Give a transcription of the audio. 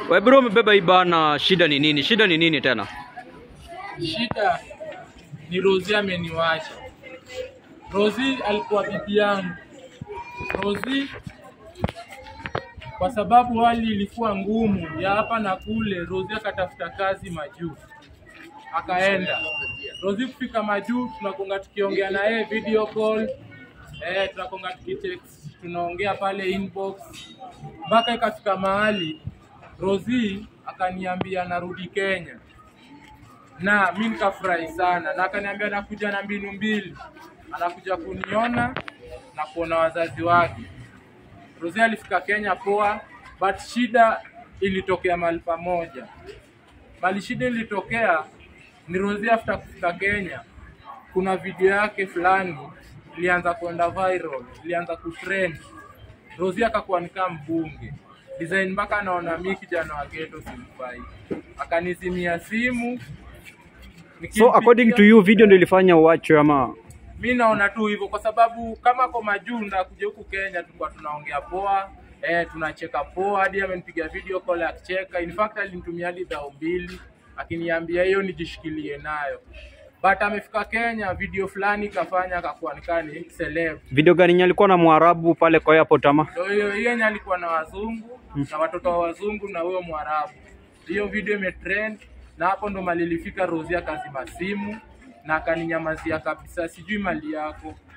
We bro, umebeba hii bana, shida ni nini? Shida ni nini tena? Shida ni Rozi ameniwacha. Rozi alikuwa bibi yangu. Rozi kwa sababu hali ilikuwa ngumu ya hapa na kule, Rozi akatafuta kazi majuu, akaenda. Rozi kufika majuu, tunakonga tukiongea na yeye video call, eh, tunakonga tukitext, tunaongea pale inbox, mpaka ikafika mahali Rozi akaniambia narudi Kenya na mi nikafurahi sana, na akaniambia anakuja na mbinu mbili, anakuja kuniona na kuona wazazi wake. Rosie alifika Kenya poa, but shida ilitokea mahali pamoja. Mahali shida ilitokea ni Rosie after kufika Kenya, kuna video yake fulani ilianza kwenda viral, ilianza kutrend. Rosie akakuwa nikaa mbunge design, mpaka anaona mi kijana wa ghetto simfai, akanizimia simu So according to you, video ndio ilifanya uachwe ama? mi naona tu hivyo kwa sababu kama kwa majuu ndakuja huku Kenya tulikuwa tunaongea poa eh, tunacheka poa, hadi amenipiga video call akicheka. In fact alinitumia hadi dhao mbili akiniambia hiyo nijishikilie nayo, but amefika Kenya video fulani kafanya akakuwa nikaa ni celeb. Video gani yenye alikuwa na Mwarabu pale kwa airport ama? Ndio hiyo hiyo yenye alikuwa na wazungu na watoto wa wazungu na huyo Mwarabu. Hiyo video imetrend na hapo ndo mali ilifika Rosie akazima simu na akaninyamazia kabisa, sijui mali yako